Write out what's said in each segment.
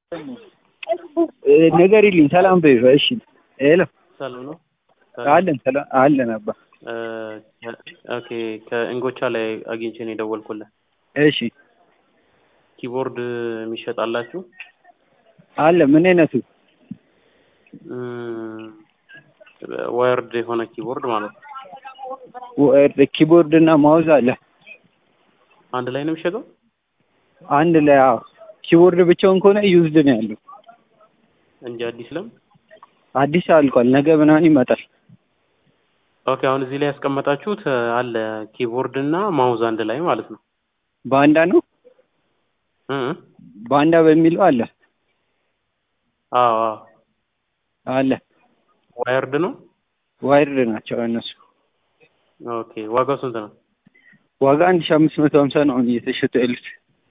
ንገሪልኝ ሰላም በይው። እሺ ሄሎ ሰላም ነው። አለን ሰላም አለን አባ ኦኬ ከእንጎቻ ላይ አግኝቼ ነው የደወልኩልህ። እሺ ኪቦርድ የሚሸጣላችሁ አለ ምን አይነቱ ዋየርድ የሆነ ኪቦርድ ማለት ነው። ኪቦርድ እና ማውዝ አለ አንድ ላይ ነው የሚሸጠው? አንድ ላይ አዎ። ኪቦርድ ብቻውን ከሆነ ዩዝድ ነው ያለው እንጂ አዲስ ለም አዲስ አልቋል። ነገ ምናምን ይመጣል። ኦኬ አሁን እዚህ ላይ ያስቀመጣችሁት አለ ኪቦርድ እና ማውዝ አንድ ላይ ማለት ነው። ባንዳ ነው እ ባንዳ በሚለው አለ አዎ አዎ አለ ዋየርድ ነው። ዋይርድ ናቸው እነሱ። ኦኬ ዋጋው ስንት ነው? ዋጋ አንድ ሺህ አምስት መቶ ሀምሳ ነው አሁን እየተሸጡ ያሉት።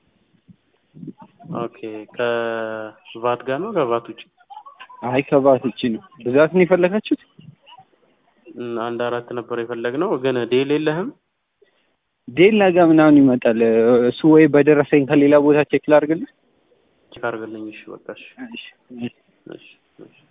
ኦኬ ከቫት ጋር ነው ከቫት ውጭ? አይ ከባት ውጭ ነው። ብዛት ነው የፈለጋችሁት? እም፣ አንድ አራት ነበር የፈለግነው ግን ዴል የለህም? ዴል ነገ ምናምን ይመጣል። እሱ ወይ በደረሰኝ ከሌላ ቦታ ቼክ ላድርግልህ። ቼክ አድርግልኝ። እሺ በቃ እሺ እሺ እሺ እሺ